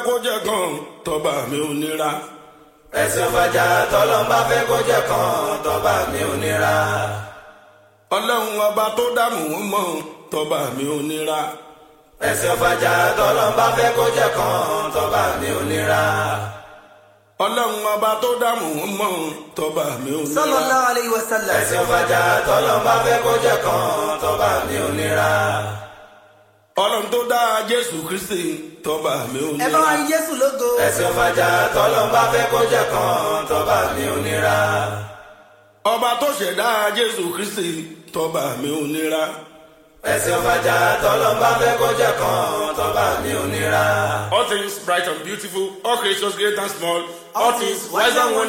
kó jẹ́ kan tọ́ba mi ò nira. ẹ̀sìn fàjà tọ́lọ́mbà fẹ́ kó jẹ́ kan tọ́ba mi ò nira. ọlọ́run ọba tó dààmú wọn mọ̀ tọ́ba mi ò nira. ẹ̀sìn fàjà tọ́lọ́mbà fẹ́ kó jẹ́ kan tọ́ba mi ò nira. ọlọ́run ọba tó dààmú wọn mọ̀ tọ́ba mi ò nira. sallallahu alayhi wa sallam. ẹ̀sìn fàjà tọ́lọ́mbà fẹ́ kó jẹ́ kan tọ́ba mi ò nira. ọlọ́run tó dá jésù kristi tọ́ba mi ò ẹ bá wa nira. yin jésù lógo. ẹ̀sìn fàjà tọ́lọ́mbà fẹ́ kó jẹ́ kan tọ́ba mi ò nira. ọba tó ṣẹ̀dá jésù kristi tọ́ba mi ò nira. ẹ̀sìn fàjà tọ́lọ́mbà fẹ́ kó jẹ́ kan tọ́ba mi ò nira. all things bright and beautiful all creatures great and small all things wise and wonderful.